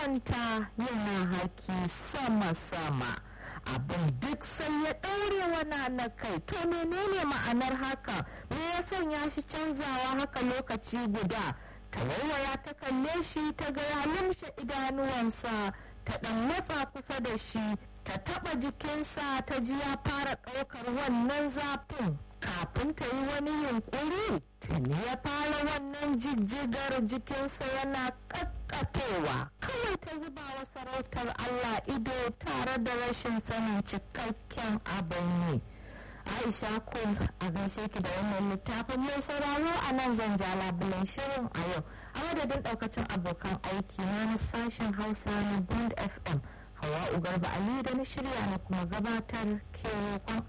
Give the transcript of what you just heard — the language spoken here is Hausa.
kwanta yana haki sama-sama abin duk sai ya ɗaure wana na kai to menene ma'anar haka me ya sanya shi canzawa haka lokaci guda ta waiwaya ta kalle shi ta ga ya lumshe idanuwansa ta ɗan matsa kusa da shi ta taɓa jikinsa ta ji ya fara ɗaukar wannan zafin kafin ta yi wani yunkuri tuni ya fara wannan jijjigar jikinsa yana ƙaƙƙatowa kawai ta zuba wa sarautar Allah ido tare da rashin sanin cikakken abin yi. Aisha ko a gaishe ki da wannan littafin mai sauraro a nan zan ja labulen shirin a yau a madadin ɗaukacin abokan aiki na sashen Hausa na Bond FM. Hawa Ugarba Ali da na shirya na kuma gabatar ke roƙon